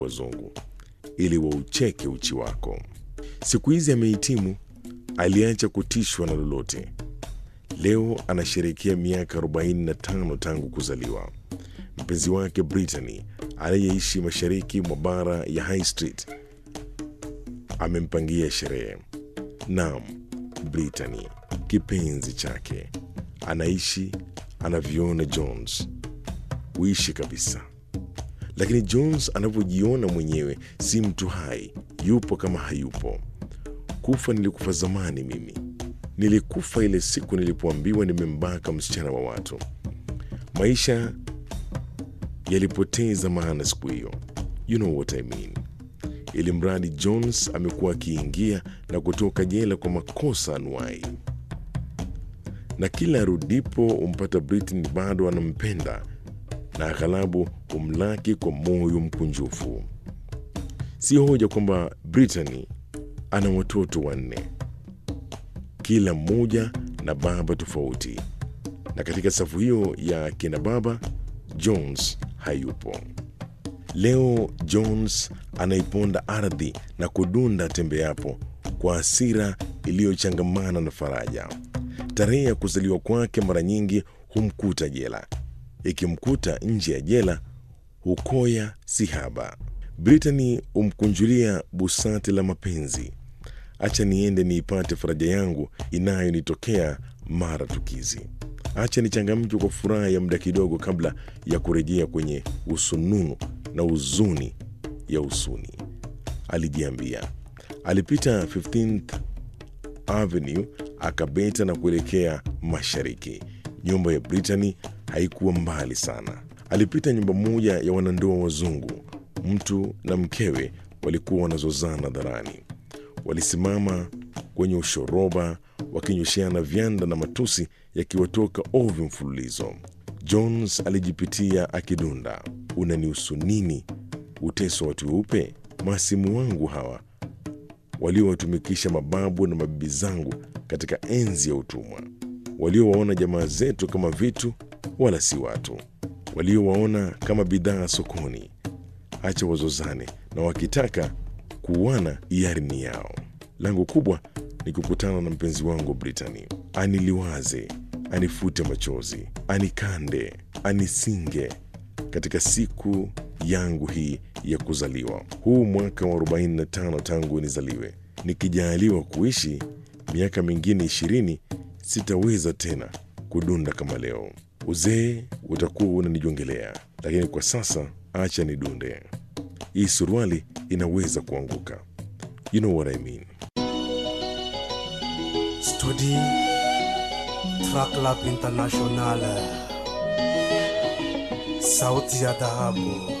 wazungu ili waucheke uchi wako. Siku hizi amehitimu, aliacha kutishwa na lolote. Leo anasherehekea miaka 45 tangu kuzaliwa. Mpenzi wake Brittany anayeishi mashariki mwa bara ya High Street amempangia sherehe. Naam, Brittany kipenzi chake anaishi anavyoona Jones huishi kabisa, lakini Jones anavyojiona mwenyewe si mtu hai, yupo kama hayupo. Kufa nilikufa zamani mimi, nilikufa ile siku nilipoambiwa nimembaka msichana wa watu. Maisha yalipoteza maana siku hiyo, you know what I mean. Ili mradi Jones amekuwa akiingia na kutoka jela kwa makosa anuai, na kila arudipo umpata Brittany bado anampenda na aghalabu humlaki kwa moyo mkunjufu. Si hoja kwamba Brittany ana watoto wanne, kila mmoja na baba tofauti, na katika safu hiyo ya kina baba Jones hayupo. Leo Jones anaiponda ardhi na kudunda tembeapo kwa hasira iliyochangamana na faraja. Tarehe ya kuzaliwa kwake mara nyingi humkuta jela, ikimkuta nje ya jela hukoya si haba. Brittany humkunjulia busati la mapenzi, acha niende niipate faraja yangu inayonitokea mara tukizi. Acha nichangamke kwa furaha ya muda kidogo kabla ya kurejea kwenye usununu na huzuni ya usuni, alijiambia. Alipita 15th Avenue akabeta na kuelekea mashariki. Nyumba ya Brittany haikuwa mbali sana. Alipita nyumba moja ya wanandoa wazungu. Mtu na mkewe walikuwa wanazozana dharani. Walisimama kwenye ushoroba wakinywesheana vyanda na matusi yakiwatoka ovyo mfululizo. Jones alijipitia akidunda, unanihusu nini uteso watu weupe? Maasimu wangu hawa waliowatumikisha mababu na mabibi zangu katika enzi ya utumwa, waliowaona jamaa zetu kama vitu wala si watu, waliowaona kama bidhaa sokoni. Acha wazozane, na wakitaka kuuana hiari ni yao. Langu kubwa ni kukutana na mpenzi wangu Brittany, aniliwaze, anifute machozi, anikande, anisinge katika siku yangu hii ya kuzaliwa, huu mwaka wa 45 tangu nizaliwe. Nikijaaliwa kuishi miaka mingine ishirini, sitaweza tena kudunda kama leo. Uzee utakuwa unanijongelea, lakini kwa sasa acha nidunde. Hii suruali inaweza kuanguka. You know what I mean. Studi Track Lab International, sauti ya dhahabu.